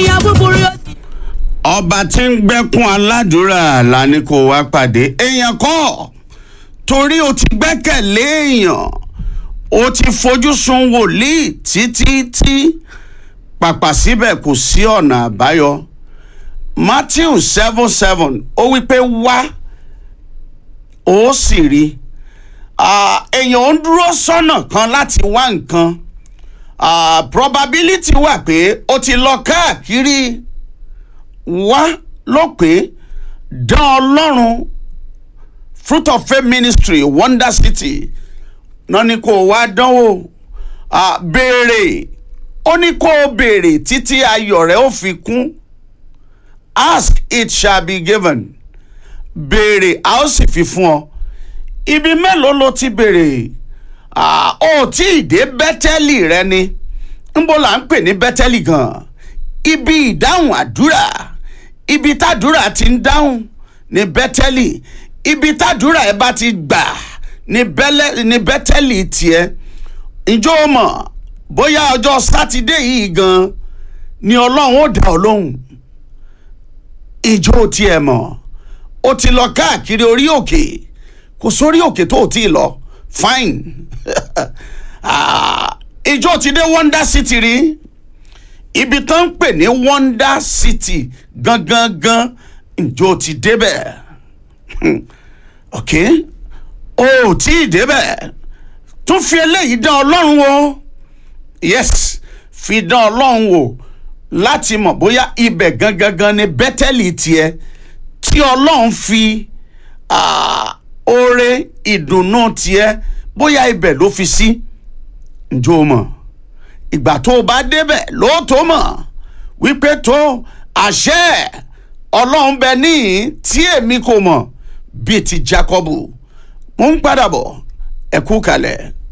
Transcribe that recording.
ènìyàn búburú yóò sì. ọba tí ń gbẹ́kún aládùúrà la ní kó wá pàdé èèyàn kọ́ torí o ti gbẹ́kẹ̀lé èèyàn o ti fojú sun wòlíì títí tí pàpà síbẹ̀ kò sí ọ̀nà àbáyọ matthew seven seven ó wí pé wá ó sì rí Ah, èèyàn ń dúró sọ́nà kan láti wá nǹkan Ah, probability wà pé o ti lọ káàkiri wá ló pé dán ọlọ́run fruit of faith ministry wonder city náà ni kò wá dánwò Ah, béèrè ó ní kó o béèrè títí ayọ̀ rẹ̀ ó fi kún ask it shall be given béèrè a ó sì fi fún ọ ibi mélòó ló ti béèrè Ah, ó tí ì dé bẹ́tẹ́lì rẹ ni ńbó là ń pè ní bẹ́tẹ́lì gan ibi ìdáhùn àdúrà ibi tàdúrà ti ń dáhùn ní bẹ́tẹ́lì ibi tàdúrà ẹ bá ti gbà ní bẹ́lẹ́- ní bẹ́tẹ́lì tiẹ̀ ǹjọ́ o mọ̀ bóyá ọjọ́ sátidé yìí gan ni ọlọ́run ó dá ọ lóhùn ìjọ tiẹ̀ mọ̀ o ti lọ káàkiri orí òkè kò sórí òkè tó o ti lọ fine Ah, ìjọ ti dé wonder city rí ibi tó ń pè ní wonder city gangan gan ìjọ ti débẹ̀ ok o ò tí ì débẹ̀ tún fi eléyìí dán ọlọ́run wò yes fi dán ọlọ́run wò láti mọ̀ bóyá ibẹ̀ gangan gan ni bẹ́tẹ́lì tiẹ̀ tí ọlọ́run fi ah, oore ìdùnnú tiẹ̀ bóyá ibẹ̀ ló fi sí ǹjọ́ o mọ̀ ìgbà tó o bá débẹ̀ lóòótọ́ mọ̀ wípé tó àṣẹ ọlọ́run bẹ níyìn tí èmi kò mọ̀ bíi ti Jákọ́bù mo ń padà bọ̀ ẹ kú kalẹ̀.